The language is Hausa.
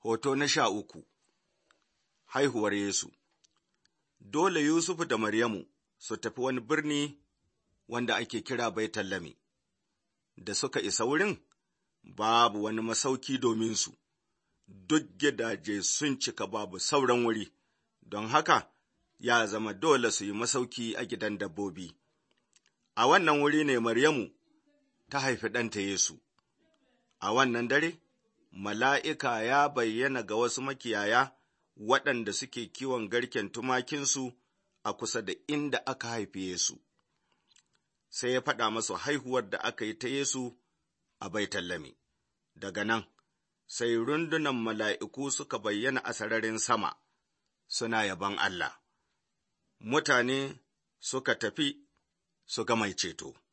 Hoto na sha uku Haihuwar Yesu Dole Yusufu da Maryamu su tafi wani birni wanda ake kira Baitallami, da suka isa wurin babu wani masauki domin su, duk gidaje sun cika babu sauran wuri, don haka ya zama dole su yi masauki a gidan dabbobi. A wannan wuri ne Maryamu ta haifi ɗanta Yesu. A wannan dare, mala'ika ya bayyana ga wasu makiyaya waɗanda suke kiwon garken tumakinsu a kusa da inda aka haifi Yesu. Sai ya faɗa masu haihuwar da aka yi ta Yesu a Baitallami. Daga nan, sai rundunan mala'iku suka bayyana a sararin sama, suna yabon Allah. Mutane suka tafi su ga mai ceto.